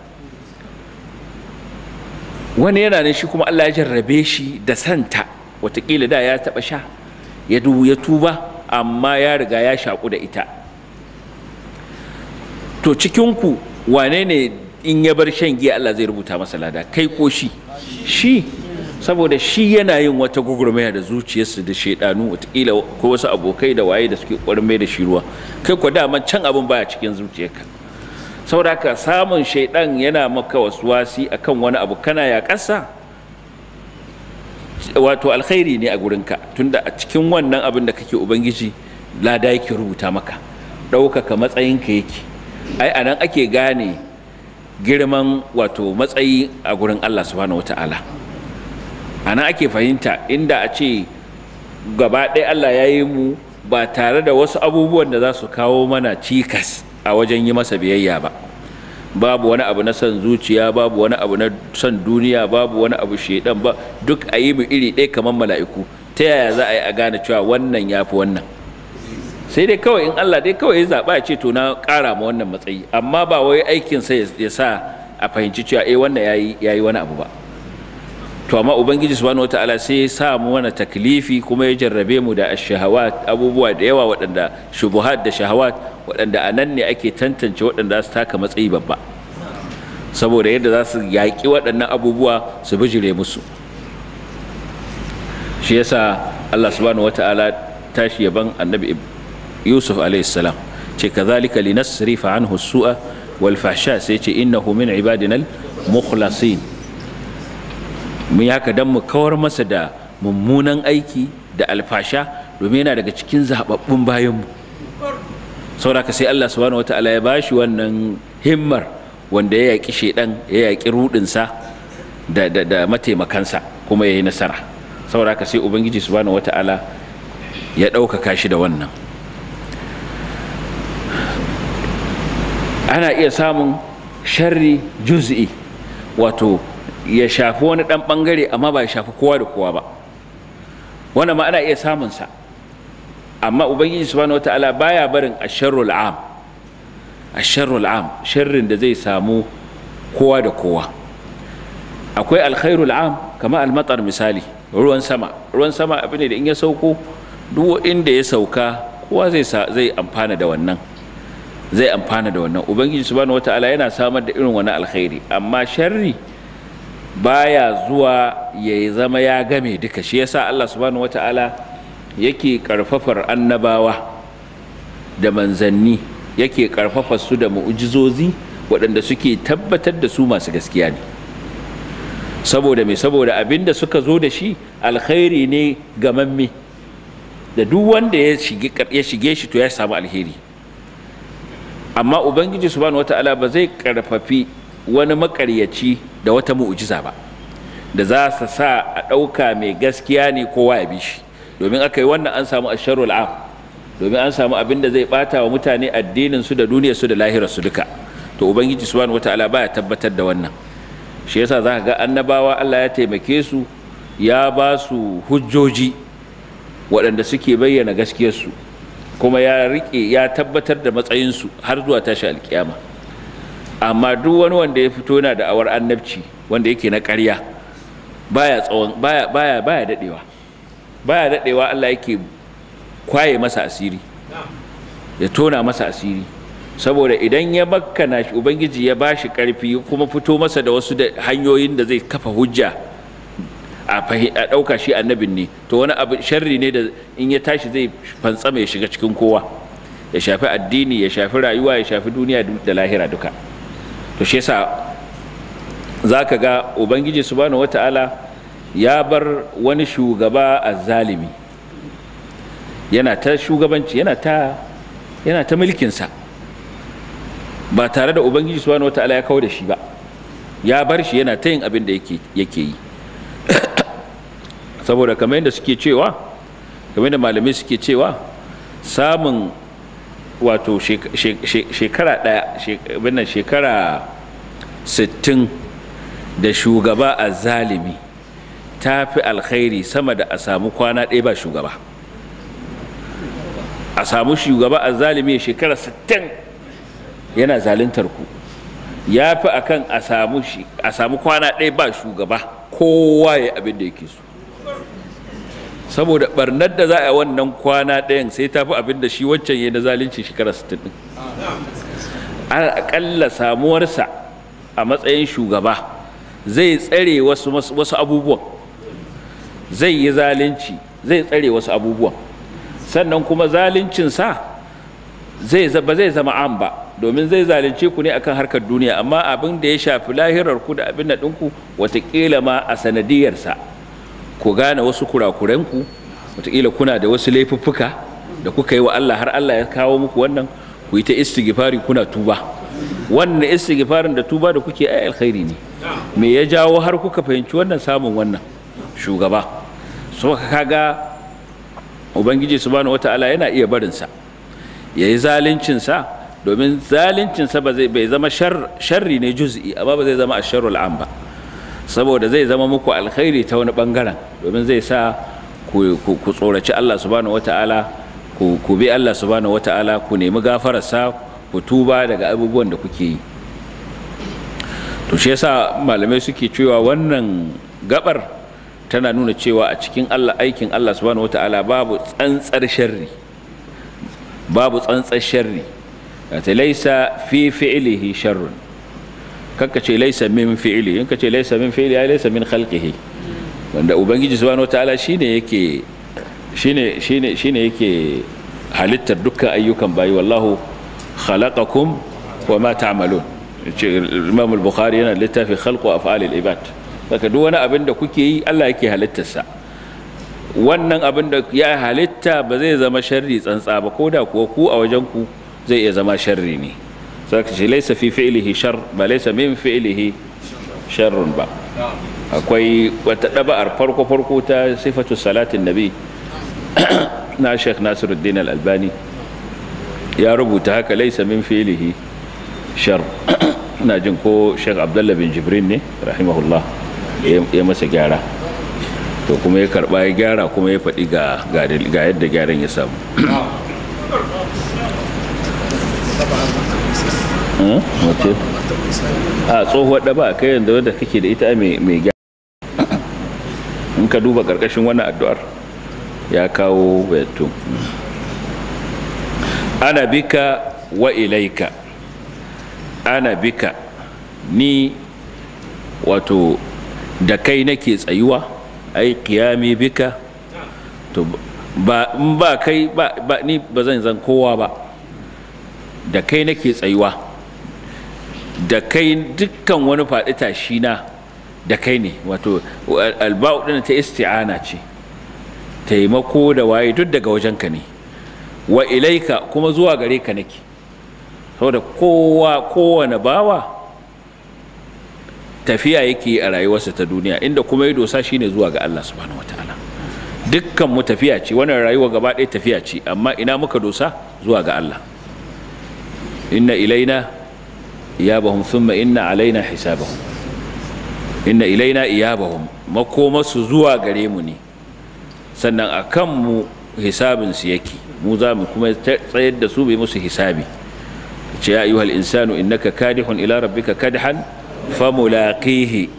wani yana ne shi kuma Allah ya jarrabe shi da santa watakila da ya taɓa sha ya ya tuba amma ya riga ya shaƙu da ita to cikinku wane ne in ya bar shan giya Allah zai rubuta masa lada kai ko shi shi saboda shi yana yin wata gugurmaya da zuciyarsa da shaidanu watakila ko wasu abokai da waye da suke ƙwarmai da shi ruwa kai ko daman can abin baya cikin zuciyarka saboda haka samun shaidan yana maka wasi akan wani abu kana ya ƙasa wato alkhairi ne a gurinka tunda a cikin wannan abin da kake ubangiji lada yake rubuta maka ɗaukaka matsayinka yake ai anan ake gane girman wato matsayi a gurin Allah subhanahu wata'ala anan ake fahimta inda a ce gaba ɗaya Allah ya yi mu ba tare da wasu abubuwan da za su kawo mana cikas a wajen yi masa biyayya ba babu wani abu na son zuciya babu wani abu na son duniya babu wani abu shaidan ba duk a yi mu iri ɗaya kamar mala'iku ta yaya za a yi a gane cewa wannan ya fi wannan sai dai kawai in Allah dai kawai ya zaɓa ya ce to na ƙara ma wannan matsayi amma ba wai aikin sa ya sa a fahimci cewa eh wannan yayi yayi wani abu ba to amma ubangiji subhanahu wataala sai ya sa mu wani taklifi kuma ya jarrabe mu da ashahawat abubuwa da yawa waɗanda shubuhat da shahawat waɗanda a nan ne ake tantance waɗanda su taka matsayi babba saboda yadda za su yaƙi waɗannan abubuwa su bijire musu shi yasa Allah subhanahu wataala tashi yaban annabi yusuf salam ce kazalika linasrifa anhu su'a wal fahsha sai ce innahu min ibadina al mukhlasin mun yi haka dan mu kawar masa da mummunan aiki da alfasha domin yana daga cikin zababbun bayanmu saboda sai Allah subhanahu wataala ya bashi wannan himmar wanda ya yaƙi shedan ya yaƙi rudinsa da, da, da mataimakansa kuma ya yi nasara saboda sai ubangiji subhanahu wataala ya ɗaukaka shi da wannan ana iya samun sharri juz'i wato ya shafi wani ɗan ɓangare amma ba ya shafi kowa da kowa ba wannan ma ana iya samunsa amma ubangiji subhanahu wata'ala baya barin asharrul am asharrul am sharrin da zai samu kowa da kowa akwai alkhairul am kama almatar misali ruwan sama ruwan sama abu ne da in ya sauko duk inda ya sauka kowa zai zai amfana da wannan zai amfana da wannan ubangiji subhanahu wata'ala yana samar da irin wani alkhairi amma sharri baya zuwa ya zama ya game duka shi yasa Allah subhanahu wata'ala yake karfafar annabawa da manzanni yake karfafa su da mu'ujizozi waɗanda suke tabbatar da su masu gaskiya ne saboda me saboda abin da suka zo da shi alkhairi ne gamamme da duk wanda ya shige shi to ya samu alheri amma ubangiji subhanahu wata'ala ba zai karfafi wani makaryaci da wata mu'ujiza ba da za su sa a ɗauka mai gaskiya ne kowa ya bi shi domin aka yi wannan an samu asharul am domin an samu abin da zai bata wa mutane addinin su da duniyar su da lahirar su duka to ubangiji subhanahu wataala baya tabbatar da wannan shi yasa za ka ga annabawa Allah ya taimake su ya ba su hujjoji waɗanda suke bayyana gaskiyarsu kuma ya rike ya tabbatar da matsayinsu har zuwa tashi alkiyama amma duk wani wanda ya fito yana da awar annabci wanda yake na ƙarya baya tsawon baya baya baya dadewa baya dadewa Allah yake kwaye masa asiri ya tona masa asiri saboda idan ya makkana shi ubangiji ya bashi karfi kuma fito masa da wasu da hanyoyin da zai kafa hujja a ɗauka shi annabin ne to wani abu sharri ne da in ya tashi zai fantsama ya shiga cikin kowa ya shafi addini ya shafi rayuwa ya shafi duniya da lahira duka to shi yasa za ka ga ubangiji subhanahu wata'ala ya bar wani shugaba a zalimi yana ta shugabanci yana ta yana ta mulkinsa ba tare da ubangiji subhanahu wata'ala ya kawo da shi ba ya bar shi yana ta yin abin da yake yi saboda kamar yadda suke cewa kamar yadda malamai suke cewa samun wato shekara ɗaya binnan shekara 60 da shugaba a zalimi ta fi alkhairi sama da a samu kwana ɗaya ba shugaba a samu shugaba a zalimi shekara 60 yana zalintar ku ya fi akan a samu kwana ɗaya ba shugaba kowa ya abin da yake so saboda barnar da za a wannan kwana ɗayan sai ta fi abin da shi wancan ya na zalunci shekara 60 ɗin aƙalla samuwarsa a matsayin shugaba zai tsare wasu, wasu abubuwan zai yi zalunci zai tsare wasu abubuwan sannan kuma zaluncinsa zai ba zai zama an ba domin zai zalunce ku ne akan harkar duniya amma abin da ya shafi lahirar ku da abin da ɗinku watakila ma a sanadiyarsa ku gane wasu kurakurenku wataƙila kuna da wasu laifuffuka da kuka yi wa Allah har Allah ya kawo muku wannan ku yi ta istighfari kuna tuba wannan istighfarin da tuba da kuke ai alkhairi ne me ya jawo har kuka fahimci wannan samun wannan shugaba so kaga ubangiji subhanahu wataala yana iya barin sa yayi zalincin sa domin zalincin sa ba zai bai zama sharri ne juz'i amma ba zai zama asharrul am ba saboda zai zama muku alkhairi ta wani bangaren domin zai sa ku tsoraci Allah subhanahu wata'ala ku bi Allah subhanahu wata'ala ku nemi gafararsa ku tuba daga abubuwan da kuke yi to shi yasa malamai suke cewa wannan gabar tana nuna cewa a cikin Allah aikin Allah subhanahu wata'ala babu tsantsar sharri babu tsantsar sharri ta laisa fi fi'lihi sharrun kakka ce laisa min fi'ili in ka ce laisa min fi'ili ya laisa min khalqihi wanda ubangiji subhanahu wataala shine yake shine shine shine yake halittar dukkan ayyukan bayi wallahu khalaqakum wa ma ta'malun Imam al-Bukhari yana littafi khalqu af'al al-ibad saka duk wani abin da kuke yi Allah yake halittarsa wannan abin da ya halitta ba zai zama sharri tsantsa ba koda kuwa ku a wajen ku zai iya zama sharri ne saka ce laisa fi fi'lihi shar ba laisa min fi'lihi sharrun ba akwai wata daba'ar farko farko ta sifatu salatin nabi na Sheikh Nasiruddin Al-Albani ya rubuta haka laisa min fi'lihi shar ina jin ko Sheikh Abdullah bin Jibrin ne rahimahullah ya masa gyara to kuma ya karba ya gyara kuma ya faɗi ga ga yadda gyaran ya samu wace a tsohuwar ɗaba kai yanzu wadda kake da ita mai gyara in ka duba ƙarƙashin wannan addu'ar ya kawo bayato ana bika wa ilaika ana bika ni wato da kai nake tsayuwa ai kiyami bika to ba in ba kai ba ni ba zan zan kowa ba da kai nake tsayuwa da kai dukkan wani faɗi tashi na da kai ne wato alba'u ɗin ta isti'ana ce taimako da waye duk daga wajenka ne wa ilaika kuma zuwa gare ka nake saboda kowa kowane bawa tafiya yake a rayuwarsa ta duniya inda kuma ya dosa shine zuwa ga Allah subhanahu wataala dukkan mu tafiya ce wannan rayuwa gaba ɗaya tafiya ce amma ina muka dosa zuwa ga Allah inna ilaina iyabahum thumma inna alaina hisabahum inna ilaina iyabahum makomasu zuwa gare mu ne sannan a kan mu hisabin su yake mu za mu kuma tsayar da su bai musu hisabi ce ya ayyuhal insanu innaka kadihun ila rabbika kadhan famulaqihi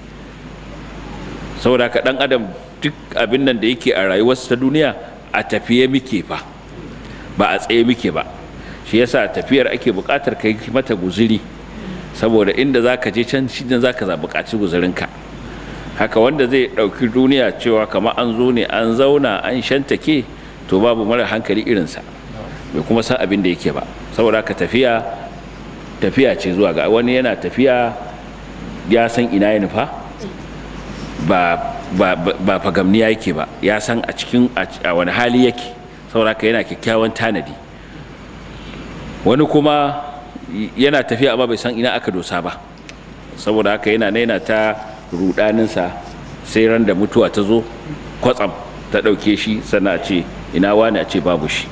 saboda ka dan adam duk abin nan da yake a rayuwarsa ta duniya a tafiye muke fa ba a tsaye muke ba shi yasa tafiyar ake buƙatar kai mata guziri saboda inda za ka je can shi za ka buƙaci guzirinka haka wanda zai ɗauki duniya cewa kamar an zo ne an zauna an shantake to babu mara hankali irinsa bai kuma san abin da yake ba saboda ka tafiya tafiya ce zuwa ga wani yana tafiya ya san ina ya nufa ba ba ba fagamniya yake ba ya san a cikin a wani hali yake saboda ka yana kyakkyawan tanadi wani kuma yana tafiya amma bai san ina aka dosa ba saboda haka yana naina ta rudaninsa sai ran da mutuwa ta zo kwatsam ta ɗauke shi sannan a ce ina wani a ce babu shi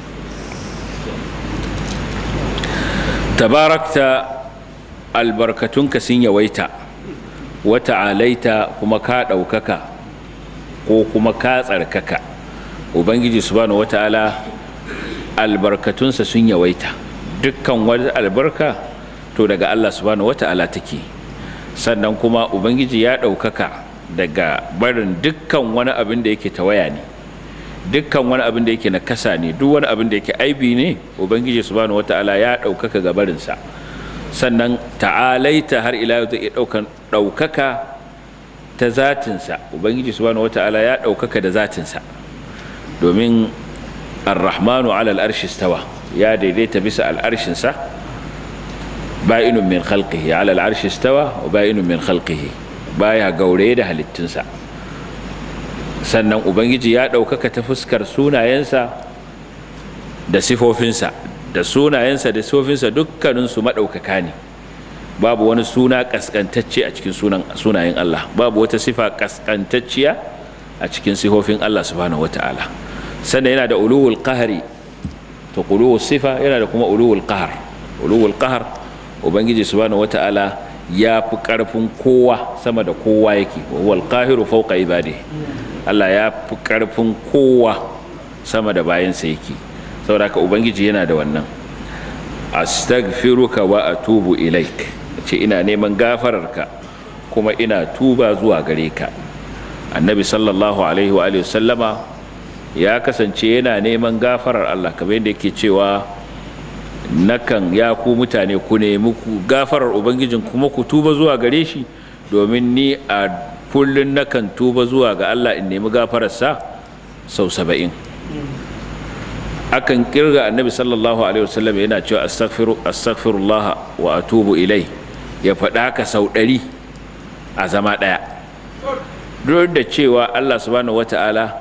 tabarakta albarkatunka sun yawaita wata alaita kuma ka ɗaukaka ko kuma ka tsarkaka ubangiji subhanahu wata'ala albarkatunsa sun yawaita dukkan wata albarka to daga allah subhanahu wata'ala take sannan kuma ubangiji ya ɗaukaka daga barin dukkan wani abin da yake tawaya ne dukkan wani abin da yake nakasa ne duk wani abin da yake aibi ne ubangiji subhanahu wata'ala ya ɗaukaka ga barinsa sannan ta'alaita har ila yau zai ɗaukan ɗaukaka ta zatinsa ubangiji subhanahu wata'ala ya ɗaukaka da zatinsa domin arrahmanu ala al'arshi stawa ya daidaita bisa al'arshinsa ba'inun min khalqihi ala al'arshi stawa wa ba'inun min khalqihi baya gauraye da halittunsa sannan ubangiji ya ɗaukaka ta fuskar sunayensa da sifofinsa da sunayensa da sifofinsa dukkaninsu maɗaukaka ne babu wani suna ƙasƙantacce a cikin sunayen Allah babu wata sifa ƙasƙantacciya a cikin sifofin Allah subhanahu wata'ala sannan yana da uluwul qahari to uluwul sifa yana da kuma uluwul qahar uluwul qahar ubangiji subhanahu wata'ala ya fi ƙarfin kowa sama da kowa yake wa huwal qahiru fawqa ibadihi Allah ya fi ƙarfin kowa sama da bayansa yake saboda haka ubangiji yana da wannan astaghfiruka wa atubu ilaik ce ina neman gafararka kuma ina tuba zuwa gare ka annabi sallallahu alaihi wa sallama ya kasance yana neman gafarar Allah kamar yadda yake cewa nakan ya ku mutane ku nemi gafarar ubangijin kuma ku tuba zuwa gare shi domin ni a kullun nakan tuba zuwa ga Allah in nemi gafararsa sau saba'in akan kirga annabi sallallahu alaihi wasallam yana cewa astaghfiru astaghfirullah wa atubu ilai ya faɗa haka sau ɗari a zama ɗaya duk da cewa Allah subhanahu wata'ala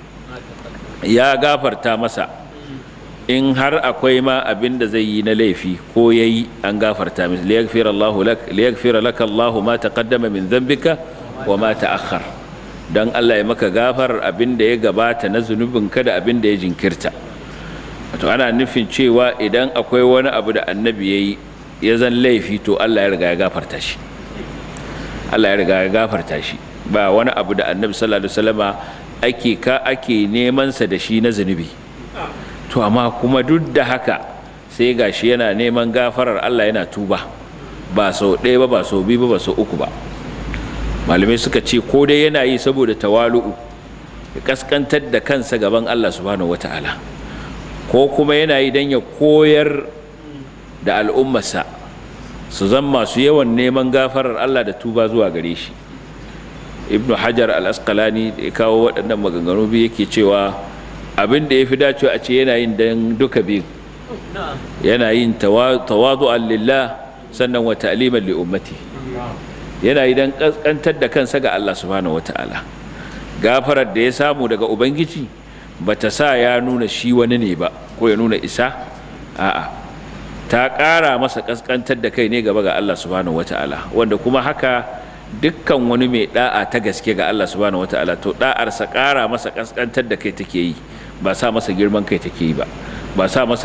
ya gafarta masa in har akwai ma abin da zai yi na laifi ko yayi an gafarta masa liyaghfira Allahu lak liyaghfira laka Allahu ma taqaddama min dhanbika wa ma ta'akhkhar dan Allah ya maka gafarar abin da ya gabata na zunubinka da abin da ya jinkirta wato ana nufin cewa idan akwai wani abu da annabi ya yi ya zan laifi to Allah ya riga ya gafarta shi Allah ya riga ya gafarta shi ba wani abu da annabi sallallahu alaihi wasallama ake ka ake neman sa da shi na zunubi to amma kuma duk da haka sai gashi yana neman gafarar Allah yana tuba ba sau ɗaya ba ba sau biyu ba ba sau uku ba malamai suka ce ko dai yana yi saboda tawalu'u ya kaskantar da kansa gaban Allah subhanahu wataala ko kuma yana yi don ya koyar da al'ummarsa su zan masu yawan neman gafarar Allah da tuba zuwa gare shi ibnu hajar al-asqalani da ya kawo waɗannan maganganu biyu yake cewa abin da ya fi dacewa a ce yana yin don duka biyu yana yin tawadu'an lillah sannan wa ta'liman li ummati yana yi don kaskantar da kansa ga Allah subhanahu wata'ala gafarar da ya samu daga ubangiji bata sa ya nuna shi wani ne ba ko ya nuna isa a'a ta ƙara masa kaskantar da kai ne gaba ga Allah subhanahu wata'ala wanda kuma haka dukkan wani mai da'a ta gaske ga Allah subhanahu wata'ala to da'arsa ƙara masa kaskantar da kai take yi ba sa masa girman kai take yi ba ba sa masa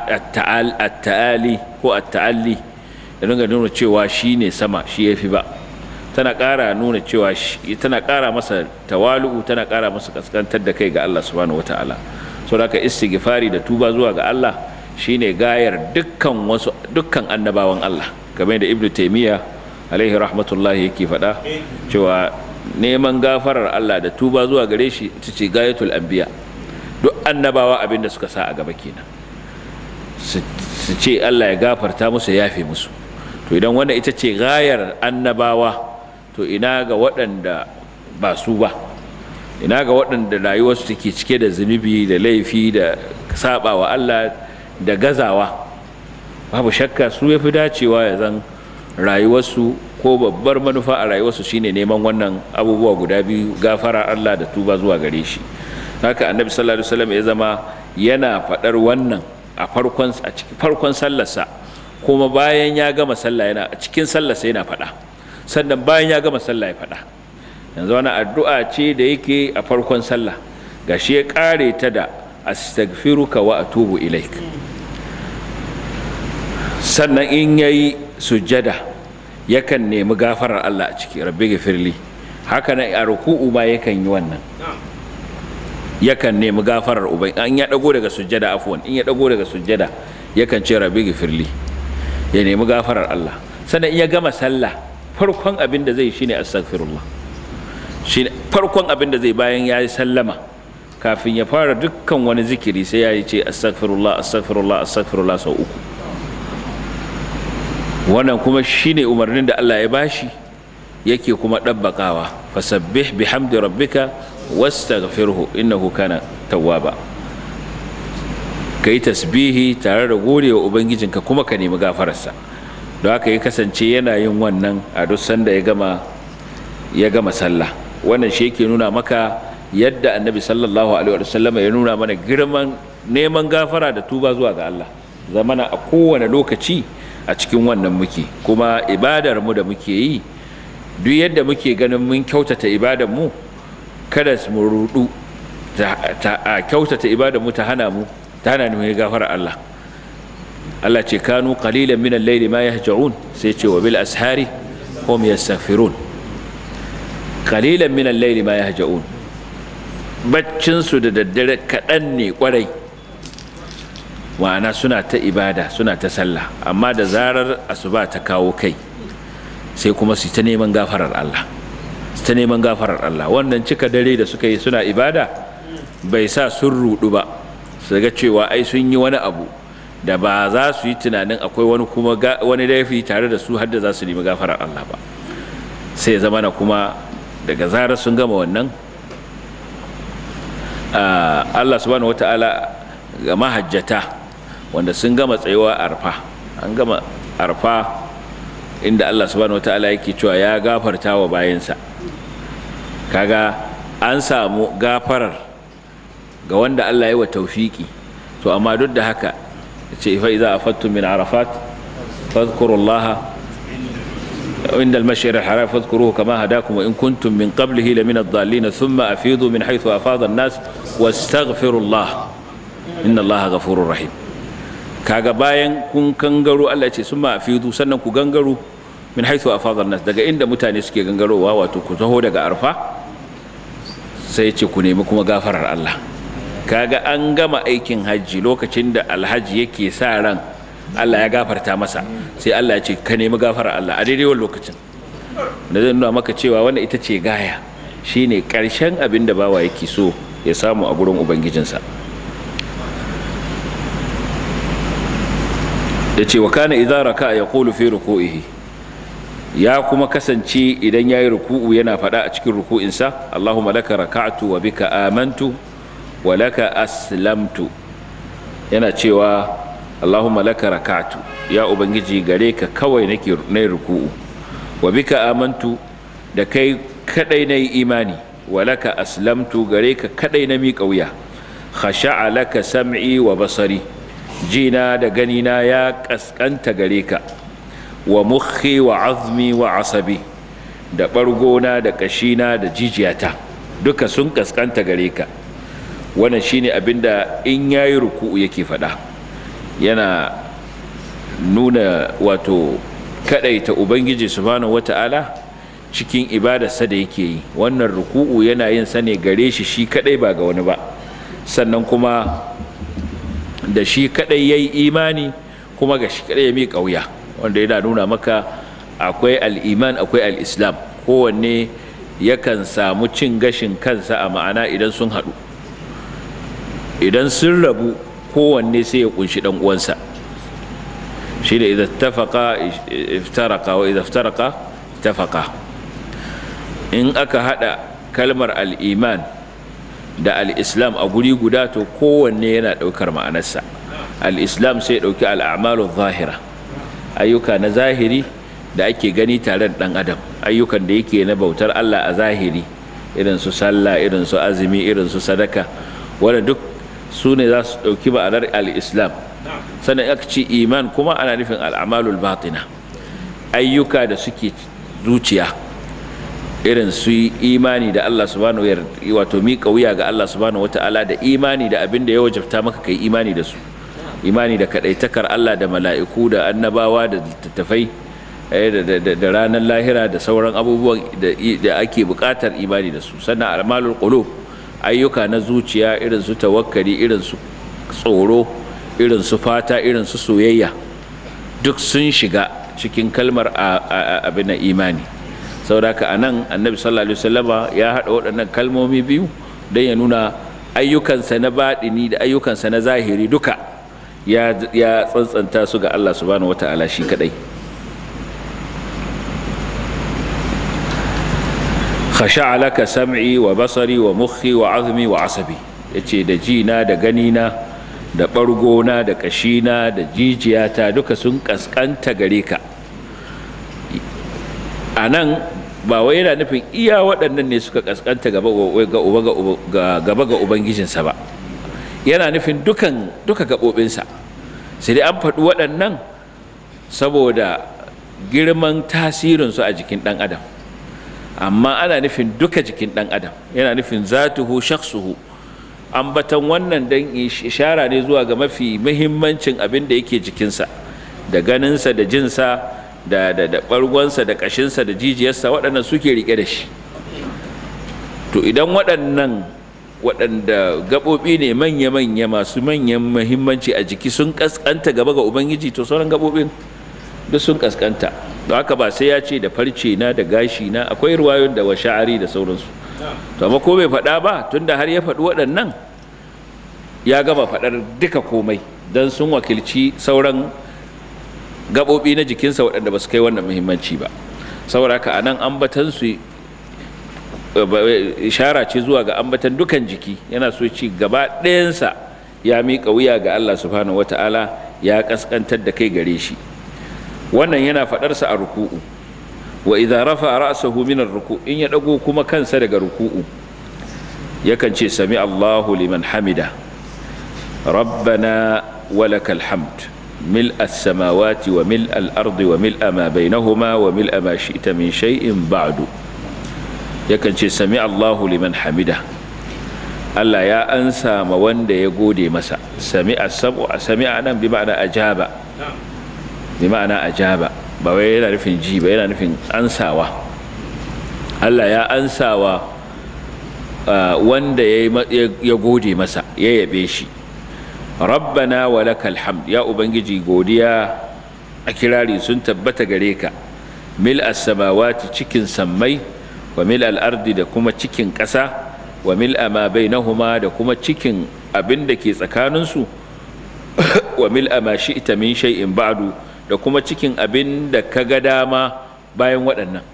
ta'ali ko at-ta'alli da nuna nuna cewa shi ne sama shi ya fi ba tana ƙara nuna cewa tana ƙara masa tawalu'u tana ƙara masa kaskantar da kai ga Allah subhanahu wata'ala so da istighfari da tuba zuwa ga Allah shine gayar dukkan wasu dukkan annabawan Allah kamar da Ibn Taymiyyah alaihi rahmatullahi yake faɗa cewa neman gafarar Allah da tuba zuwa gare shi ita ce gayatul anbiya duk annabawa abinda suka sa a gaba kenan su ce Allah ya gafarta musu ya yafe musu to idan wannan ita ce gayar annabawa to ina ga waɗanda ba su ba ina ga waɗanda rayuwarsu take cike da zunubi da laifi da saba wa Allah da gazawa babu shakka su ya fi dacewa ya zan rayuwarsu ko babbar manufa a rayuwarsu shine neman wannan abubuwa guda biyu gafara Allah da tuba zuwa gare shi haka annabi sallallahu alaihi wasallam ya zama yana faɗar wannan a farkon a cikin farkon sallarsa kuma bayan ya gama sallah yana a cikin sallarsa yana faɗa sannan bayan ya gama sallah ya faɗa yanzu wani addu'a ce da yake a farkon sallah gashi ya ƙare ta da astaghfiruka wa atubu ilaik sannan in yayi sujjada yakan nemi gafarar Allah a ciki rabbi gafirli haka nan a ruku'u ma yakan yi wannan yakan nemi gafarar ubai an ya dago daga sujjada afwan in ya dago daga sujjada yakan ce rabbi gafirli ya nemi gafarar Allah sannan in ya gama sallah farkon abin da zai shine astaghfirullah shine farkon abin da zai bayan ya yi sallama kafin ya fara dukkan wani zikiri sai ya yi ce astaghfirullah astaghfirullah astaghfirullah sau uku wannan kuma shine umarnin da Allah ya bashi yake kuma ɗabbakawa fasabbih bihamdi rabbika wastaghfirhu innahu kana tawwaba kai tasbihi tare da godewa ubangijinka kuma ka nemi gafararsa don haka ya kasance yana yin wannan a duk sanda ya gama ya gama sallah wannan shi yake nuna maka yadda annabi sallallahu alaihi wasallam ya nuna mana girman neman gafara da tuba zuwa ga Allah zamana a kowane lokaci a cikin wannan muke kuma ibadar mu da muke yi duk yadda muke ganin mun kyautata ibadar mu kada mu rudu ta kyautata ibadar mu ta hana mu ta hana mu gafara Allah Allah ce kanu qalilan min al-layli ma yahja'un sai ce wa bil ashari hum yastaghfirun qalilan min al-layli ma yahja'un baccin su da daddare kadan ne kwarai ma'ana suna ta ibada suna ta sallah amma da zarar asuba ta kawo kai sai kuma su ta neman gafarar Allah su ta neman gafarar Allah wannan cika dare da suka yi suna ibada bai sa sun rudu ba su ga cewa ai sun yi wani abu da ba za su yi tunanin akwai wani kuma wani laifi tare da su har da za su nemi gafarar Allah ba sai zama na kuma daga zarar sun gama wannan Allah subhanahu wata'ala ga mahajjata wanda sun gama tsayuwa arfa an gama arfa inda Allah subhanahu wata'ala yake cewa ya gafarta wa bayansa kaga an samu gafarar ga wanda Allah ya wa taufiki to amma duk da haka ce fa idza afattum min arafat fadhkurullaha عند المشعر الحرام فاذكروه كما هداكم وإن كنتم من قبله لمن الضالين ثم أفيضوا من حيث أفاض الناس واستغفروا الله إن الله غفور رحيم kaga bayan kun gangaro Allah ce sun fidu sannan ku gangaro min haithu afadha nas daga inda mutane suke gangarowa wato ku taho daga arfa sai ce ku nemi kuma gafarar Allah kaga an gama aikin hajji lokacin da alhaji yake sa ran Allah ya gafarta masa sai Allah ya ce ka nemi gafarar Allah a daidai wannan lokacin da zai nuna maka cewa wannan ita ce gaya shine karshen abin da bawa yake so ya samu a gurin ubangijinsa ya ce wa kana idza raka ya qulu fi ruku'ihi ya kuma kasance idan yayi ruku'u yana faɗa a cikin ruku'insa Allahumma laka raka'tu wa bika amantu wa laka aslamtu yana cewa Allahumma laka raka'tu ya ubangiji gare ka kawai nake nayi ruku'u wa bika amantu da kai kadai nayi imani wa laka aslamtu gare ka kadai na miƙa wuya khasha'a laka sam'i wa basari jina da ganina ya kaskanta gare ka wa mukhi wa azmi wa asabi da ɓargona da ƙashina da jijiyata duka sun kaskanta gare ka wannan shine abinda in yayi ruku'u yake faɗa yana nuna wato kadaita ubangiji subhanahu wata'ala cikin ibadarsa da yake yi wannan ruku'u yana yin sa ne gare shi shi kadai ba ga wani ba sannan kuma da shi kadai yayi imani kuma ga shi kadai ya miƙa wuya wanda yana nuna maka akwai al'iman akwai al'islam kowanne yakan samu cin gashin kansa a ma'ana idan sun haɗu idan sun rabu kowanne sai ya kunshi ɗan uwansa shi da idan tafaka iftaraka wa idan iftaraka tafaka in aka haɗa kalmar al'iman da al'islam a guri guda to kowanne yana ɗaukar ma'anarsa al'islam sai ɗauki al'amalu zahira ayyuka na zahiri da ake gani tare da ɗan adam ayyukan da yake na bautar allah a zahiri irin su sallah irin su azumi irin su sadaka wanda duk su ne za su ɗauki ma'anar al'islam sannan aka ce iman kuma ana nufin al'amalul batina ayyuka da suke zuciya irin su imani da Allah subhanahu wato miƙa wuya ga Allah subhanahu wata'ala da imani da abin da ya wajabta maka kai imani da su imani da kadaitakar Allah da mala'iku da annabawa da littattafai da ranar lahira da sauran abubuwan da ake buƙatar imani da su sannan almalul qulub ayyuka na zuciya irin su tawakkali irin su tsoro irin su fata irin su soyayya duk sun shiga cikin kalmar abin na imani sauraka a nan annabi sallallahu alaihi wasallama ya haɗa waɗannan kalmomi biyu don ya nuna ayyukansa na baɗini da ayyukansa na zahiri duka ya tsantsanta su ga Allah subhanahu wata'ala shi kadai khasha'a laka sam'i wa basari wa mukhi wa azmi wa asabi yace da jina da ganina da ɓargona da ƙashina da jijiyata duka sun ƙasƙanta gare ka a nan ba wai yana nufin iya waɗannan ne suka ƙasƙanta gaba ga ubangijinsa ba yana nufin dukan duka gaɓoɓinsa sai dai an faɗi waɗannan saboda girman tasirinsu a jikin ɗan adam amma ana nufin duka jikin ɗan adam yana nufin zatuhu shaksuhu ambatan wannan dan ishara ne zuwa ga mafi muhimmancin abin da yake jikinsa da ganinsa da jinsa da da da bargonsa da kashinsa da jijiyarsa waɗannan suke rike da shi to idan waɗannan waɗanda gaɓoɓi ne manya-manya masu manyan muhimmanci a jiki sun ƙasƙanta gaba ga ubangiji to sauran gaɓoɓin duk sun ƙasƙanta don haka ba sai ya ce da farce na da gashi na akwai ruwayon da wa sha'ari da sauransu to amma ko bai faɗa ba tunda har ya faɗi waɗannan ya gama faɗar duka komai don sun wakilci sauran gaɓoɓi na jikinsa waɗanda ba su kai wannan muhimmanci ba saboda haka anan ambatan su ishara ce zuwa ga ambatan dukan jiki yana so ci gaba ɗayansa ya miƙa wuya ga Allah subhanahu wata'ala ya ƙasƙantar da kai gare shi wannan yana faɗarsa a ruku'u wa idza rafa ra'sahu min ar-ruku in ya dago kuma kansa daga ruku'u yakan ce sami Allahu liman hamida rabbana walakal hamd ملء السماوات وملء الأرض وملء ما بينهما وملء ما شئت من شيء بعد yakan ce sami Allahu liman hamida Allah ya ansa ma wanda ya gode masa sami asabu sami nan bi ma'ana ajaba bi ma'ana ajaba ba wai yana nufin ji ba yana nufin ansawa Allah ya ansawa wanda ya gode masa ya yabe shi rabbana wa lakal hamd ya ubangiji godiya a kirari sun tabbata gare ka mil as-samawati cikin sammai wa mil al-ardi da kuma cikin ƙasa wa mil ma bainahuma da kuma cikin abin da ke tsakaninsu wa mil ma shi'ta min shay'in ba'du da kuma cikin abin da ka ga dama bayan waɗannan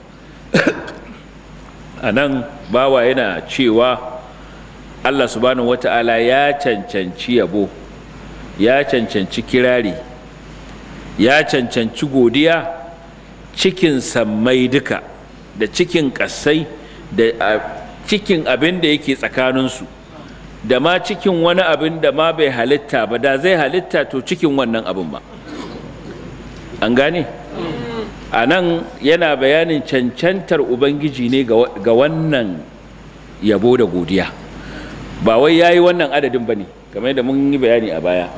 a nan bawa yana cewa Allah subhanahu wata'ala ya cancanci yabo ya cancanci kirari ya cancanci godiya cikin sammai duka da cikin ƙasai da cikin abin da yake tsakaninsu da ma cikin wani abin da ma bai halitta ba da zai halitta to cikin wannan abin ba an gane a nan yana bayanin cancantar ubangiji ne ga wannan yabo da godiya ba wai ya yi wannan adadin ba ne kamar yadda mun yi bayani a baya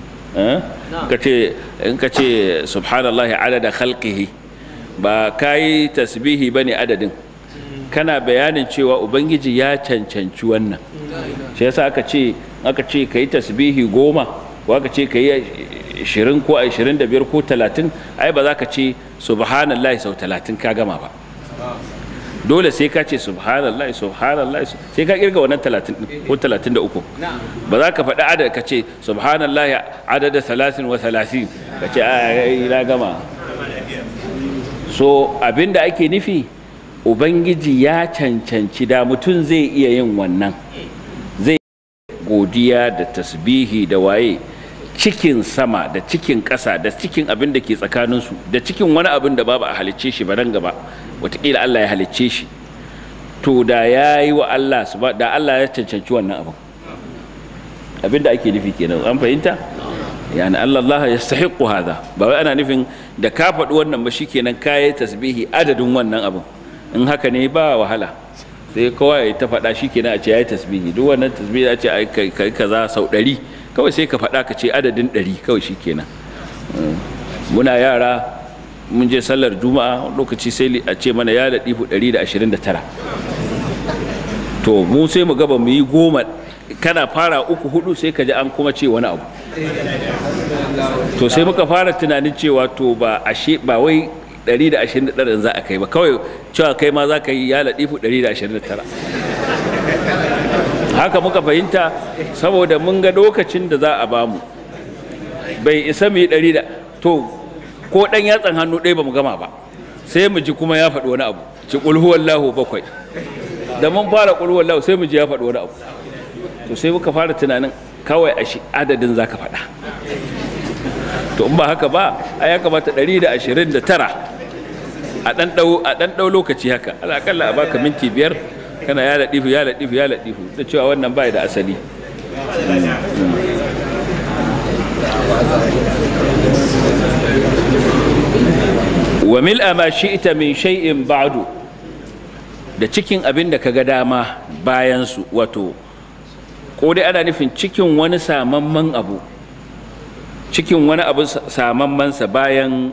in ka ce subhanallah adada khalqihi ba ka yi tasbihi ba ne adadin kana bayanin cewa ubangiji ya cancanci wannan shi yasa aka ce aka ce ka yi tasbihi goma ko aka ce ka yi ashirin ko ashirin da biyar ko talatin ai ba za ka ce subhanallah sau talatin ka gama ba dole sai ka ce subhanallah subhanallah sai ka kirga wannan talatin ko talatin da uku ba za ka faɗi adad ka ce subhanallah adada talatin wa talatin ka ce ai na gama so abinda ake nufi ubangiji ya cancanci da mutum zai iya yin wannan zai godiya da tasbihi da waye cikin sama da cikin ƙasa da cikin abin da ke tsakaninsu da cikin wani abin da babu a halicce shi ba nan gaba wataƙila Allah ya halicce shi to da ya yi wa Allah da Allah ya cancanci wannan abin abin da ake nufi kenan an fahimta yani Allah Allah yastahiqu hadha ba wai ana nufin da ka faɗi wannan ba shikenan kayi tasbihi adadin wannan abin in haka ne ba wahala sai kowa ya ta faɗa shikenan a ce yayi tasbihi duk wannan tasbihi a ce ai kai kaza sau ɗari kawai sai ka faɗa ka ce adadin ɗari kawai shikenan muna yara mun je sallar juma'a lokaci sai a ce mana ya laɗifu 129 to mu sai mu gaba mu yi goma kana fara uku hudu sai ka ji an kuma ce wani abu to sai muka fara tunanin cewa to ba ashe ba wai 129 za a kai ba kawai cewa kai ma za ka yi ya laɗifu 129 haka muka fahimta saboda mun ga lokacin da za a bamu bai isa mu yi 100 to ko ɗan yatsan hannu ɗaya ba mu gama ba sai mu ji kuma ya faɗi wani abu ci ƙulhuwallahu bakwai da mun fara ƙulhuwallahu sai mu ji ya faɗi wani abu to sai muka fara tunanin kawai a shi adadin za ka faɗa to in ba haka ba a ya kamata 129 a ɗan ɗau lokaci haka alaƙalla a baka minti biyar kana ya laɗifu ya laɗifu ya laɗifu da cewa wannan bai da asali wa mil'a ma shi'ta min shay'in ba'du da cikin abin da kaga dama bayan su wato ko dai ana nufin cikin wani samamman abu cikin wani abu samamman sa bayan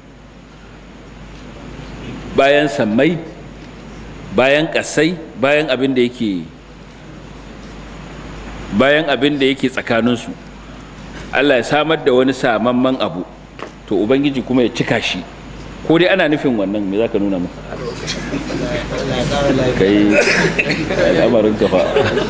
bayan sammai bayan kasai bayan abin da yake bayan abin da yake tsakaninsu Allah ya samar da wani samamman abu to ubangiji kuma ya cika shi ko dai ana nufin wannan me zaka nuna mu kai al'amarin kafa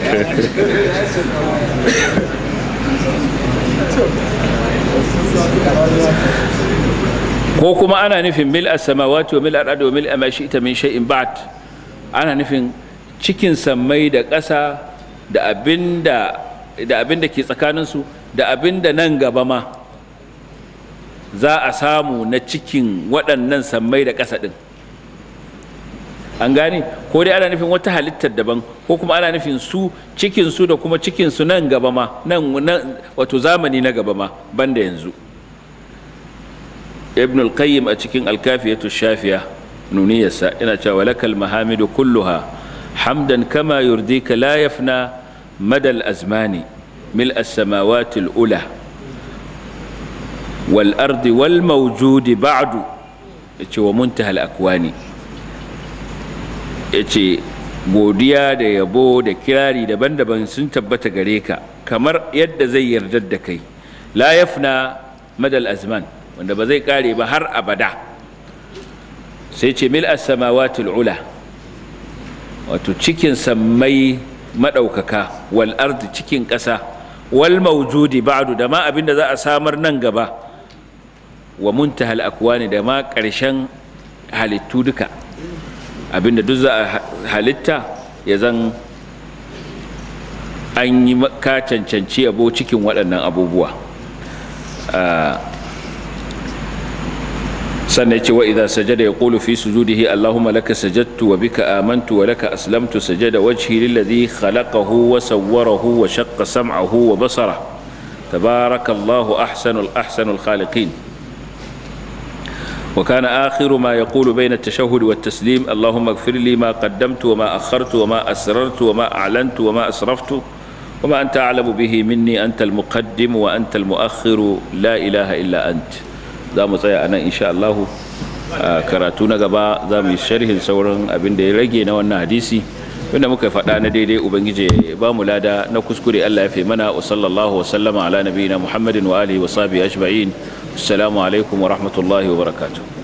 ko kuma ana nufin mil as-samawati wa mil al-ardi wa mil ma shi'ta min shay'in ba'd ana nufin cikin sammai da ƙasa da abinda da abinda ke tsakaninsu da abinda nan gaba ma za a samu na cikin waɗannan sammai da ƙasa ɗin an gane ko dai ana nufin wata halittar daban ko kuma ana nufin su cikinsu da kuma cikinsu nan gaba ma nan wato zamani na gaba ma banda yanzu ibn al-qayyim a cikin alkafiyatu shafiya nuniyarsa yana cewa lakal mahamidu kulluha hamdan kama yurdika la yafna madal azmani mil as-samawati al-ula والأرض والموجود بعد yace wa muntahal akwani yace godiya da yabo da kirari daban-daban sun tabbata gare ka kamar yadda zai yarda da kai la yafna madal azman wanda ba zai kare ba har abada sai ce mil as-samawati ula wato cikin sammai madaukaka wal ardi cikin ƙasa wal mawjudi ba'du da ma abinda za a samar nan gaba wa muntahal akwani da ma ƙarshen halittu duka abinda duk za a halitta ya zan an yi ka cancanci abo cikin waɗannan abubuwa sannan ce wa idza sajada yaqulu fi sujudihi allahumma laka sajadtu wa bika amantu wa laka aslamtu sajada wajhi lilladhi khalaqahu wa sawwarahu wa shaqqa sam'ahu wa basara tabarakallahu ahsanul ahsanul khaliqin وكان آخر ما يقول بين التشهد والتسليم اللهم اغفر لي ما قدمت وما أخرت وما أسررت وما أعلنت وما أسرفت وما أنت أعلم به مني أنت المقدم وأنت المؤخر لا إله إلا أنت za mu tsaya anan insha Allah karatu na gaba za mu yi sharhin sauran abin da ya rage na wannan hadisi wanda muka faɗa na daidai ubangiji ba mu lada na kuskure Allah ya fi mana wa sallallahu wa sallama ala nabiyina Muhammadin wa alihi wa sahbihi ajma'in assalamu alaikum wa rahmatullahi wa barakatuh